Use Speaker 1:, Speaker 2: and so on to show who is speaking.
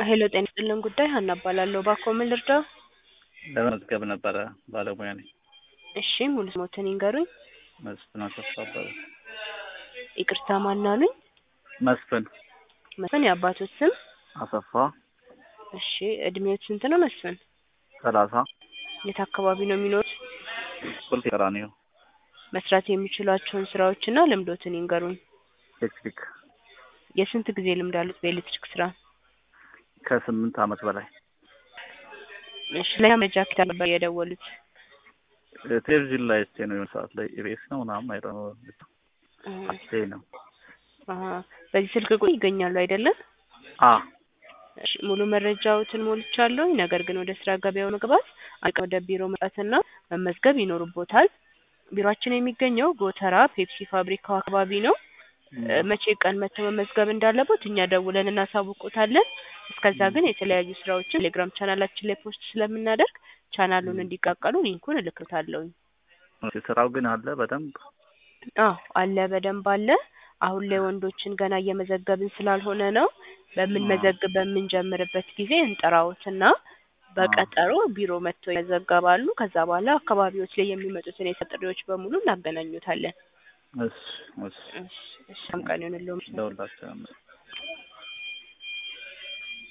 Speaker 1: ሄሎ ጤና ይስጥልን ጉዳይ ሀና እባላለሁ። እባክዎ ምን ልርዳው?
Speaker 2: ለመመዝገብ ነበረ ባለሙያ ነኝ።
Speaker 1: እሺ ሙሉ ስሞትን ይንገሩኝ?
Speaker 2: መስፍን አሰፋ እባላለሁ።
Speaker 1: ይቅርታ ማን አሉኝ?
Speaker 2: መስፍን
Speaker 1: መስፍን የአባቶት ስም?
Speaker 2: አሰፋ
Speaker 1: እሺ እድሜዎት ስንት ነው መስፍን?
Speaker 2: ሰላሳ
Speaker 1: የት አካባቢ ነው የሚኖሩት?
Speaker 2: ቁልፍ ቀራኒዮ
Speaker 1: መስራት የሚችሏቸውን ስራዎችና ልምዶትን ይንገሩኝ?
Speaker 2: ኤሌክትሪክ
Speaker 1: የስንት ጊዜ ልምድ አሉት በኤሌክትሪክ ስራ?
Speaker 2: ከስምንት ዓመት በላይ
Speaker 1: እሺ ለኛ መረጃ ከየት ነበር የደወሉት?
Speaker 2: ቴሌቪዥን ላይ እስቴ ነው የሆነ ሰዓት ላይ ኢቢኤስ ነው ምናምን አይረ ነው አስቴ ነው
Speaker 1: አሀ በዚህ ስልክ ቁጥር ይገኛሉ አይደለም?
Speaker 2: አ
Speaker 1: እሺ ሙሉ መረጃዎትን ሞልቻለሁ። ነገር ግን ወደ ስራ ገበያው መግባት አንድ ቀን ወደ ቢሮ መምጣትና መመዝገብ ይኖርቦታል። ቢሮአችን የሚገኘው ጎተራ ፔፕሲ ፋብሪካው አካባቢ ነው። እ መቼ ቀን መጥተው መመዝገብ እንዳለቦት እኛ ደውለን እናሳውቆታለን። እስከዛ ግን የተለያዩ ስራዎችን ቴሌግራም ቻናላችን ላይ ፖስት ስለምናደርግ ቻናሉን እንዲቀላቀሉ ሊንኩን እልክሎታለሁኝ።
Speaker 2: ስራው ግን አለ በደንብ
Speaker 1: አዎ አለ በደንብ አለ። አሁን ላይ ወንዶችን ገና እየመዘገብን ስላልሆነ ነው። በምንመዘግብ በምንጀምርበት ጊዜ እንጠራዎትና በቀጠሮ ቢሮ መጥተው ይመዘገባሉ። ከዛ በኋላ አካባቢዎች ላይ የሚመጡትን የስራ ጥሪዎች በሙሉ እናገናኙታለን።
Speaker 2: እሺ እሺ
Speaker 1: እሺ እሺ መልካም ቀን ይሁንልዎ።
Speaker 2: ደውላቸው